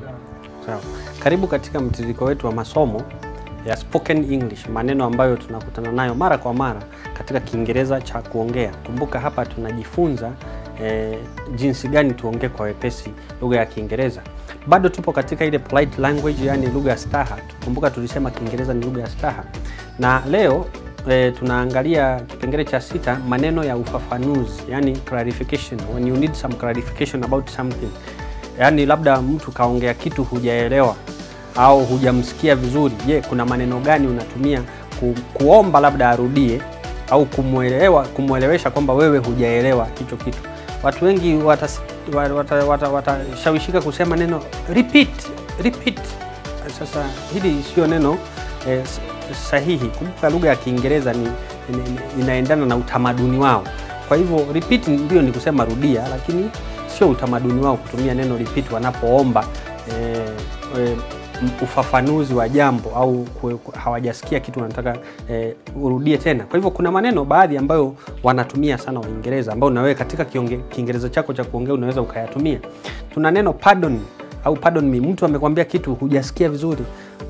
Sawa. Karibu katika mtiririko wetu wa masomo ya spoken English, maneno ambayo tunakutana nayo mara kwa mara katika Kiingereza cha kuongea. Kumbuka hapa tunajifunza eh, jinsi gani tuongee kwa wepesi lugha ya Kiingereza. Bado tupo katika ile polite language, yani lugha ya staha. Kumbuka tulisema Kiingereza ni lugha ya staha, na leo e, tunaangalia kipengele cha sita, maneno ya ufafanuzi, yani clarification, when you need some clarification about something yaani labda mtu kaongea kitu hujaelewa au hujamsikia vizuri. Je, kuna maneno gani unatumia ku, kuomba labda arudie au kumwelewa kumwelewesha kwamba wewe hujaelewa hicho kitu? Watu wengi watashawishika wata, wata, wata, watashawishika kusema neno repeat, repeat. Sasa hili sio neno eh, sahihi. Kumbuka lugha ya Kiingereza ni, ni, inaendana na utamaduni wao. Kwa hivyo repeat ndio ni kusema rudia, lakini sio utamaduni wao kutumia neno repeat wanapoomba e, e, ufafanuzi wa jambo au kwe, hawajasikia kitu wanataka e, urudie tena. Kwa hivyo kuna maneno baadhi ambayo wanatumia sana Waingereza ambayo na wewe katika Kiingereza chako cha kuongea unaweza ukayatumia. Tuna neno pardon au pardon me. Mtu amekwambia kitu hujasikia vizuri,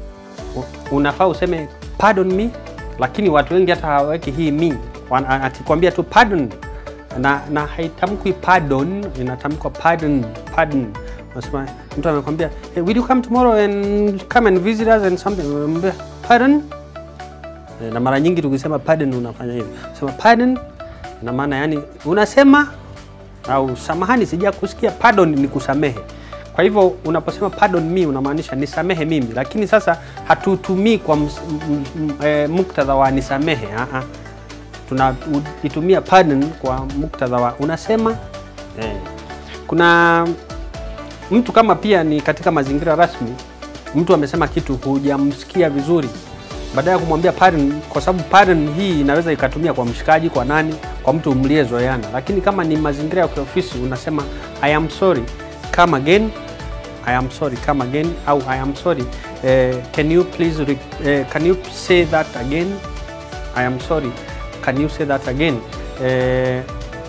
unafaa useme pardon me, lakini watu wengi hata hawaweki hii me, akikwambia tu pardon na, na haitamkwi pardon, inatamkwa pardon, pardon. Unasema mtu amekwambia hey, will you come tomorrow and come and visit us and something, unamwambia pardon. Na mara nyingi tukisema pardon unafanya hivyo, sema pardon, na maana yani unasema au samahani, sija kusikia. Pardon ni kusamehe. Kwa hivyo unaposema pardon me unamaanisha nisamehe mimi, lakini sasa hatutumii kwa e, muktadha wa nisamehe a a tunaitumia pardon kwa muktadha wa unasema eh. Kuna mtu kama pia ni katika mazingira rasmi, mtu amesema kitu hujamsikia vizuri, baada ya kumwambia pardon, kwa sababu pardon hii inaweza ikatumia kwa mshikaji, kwa nani, kwa mtu mliezoeana. Lakini kama ni mazingira ya kiofisi unasema I am sorry come again, I am sorry come again, au I am sorry eh, can you please eh, can you say that again, I am sorry Can you say that again? Eh,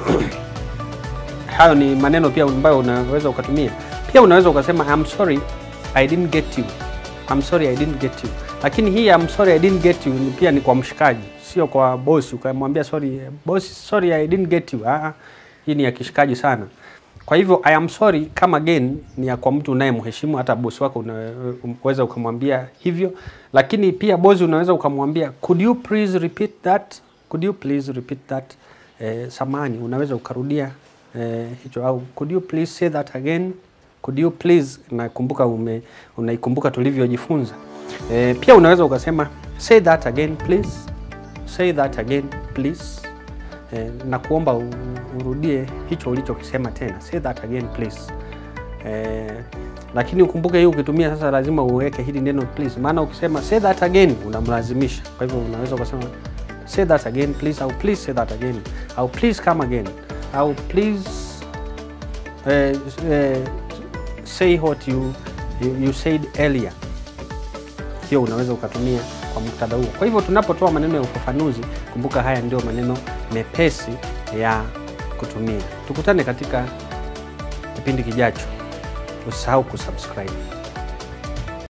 hayo ni maneno pia ambayo unaweza ukatumia. Pia unaweza ukasema I'm sorry I didn't get you. I'm sorry I didn't get you. Lakini hii I'm sorry I didn't get you pia ni kwa mshikaji, sio kwa bosi ukamwambia sorry boss, sorry I didn't get you. Ah, hii ni ya kishikaji sana. Kwa hivyo I am sorry come again ni ya kwa mtu unayemheshimu, hata bosi wako unaweza ukamwambia hivyo. Lakini pia bosi unaweza ukamwambia could you please repeat that Could you please repeat that? Eh, samani unaweza ukarudia eh, hicho au could you please say that again? Could you please, nakumbuka ume unaikumbuka tulivyojifunza. Eh, pia unaweza ukasema say that again please. Say that again please. Eh, na kuomba urudie hicho ulichokisema tena. Say that again please. Eh, lakini ukumbuke hii ukitumia sasa lazima uweke hili neno please, maana ukisema say that again unamlazimisha. Kwa hivyo unaweza ukasema say that again please, au please say that again, au please come again, au please uh, uh, say what you, you, you said earlier. Hiyo unaweza ukatumia kwa muktadha huo. Kwa hivyo tunapotoa maneno ya ufafanuzi, kumbuka haya ndio maneno mepesi ya kutumia. Tukutane katika kipindi kijacho. Usisahau kusubscribe.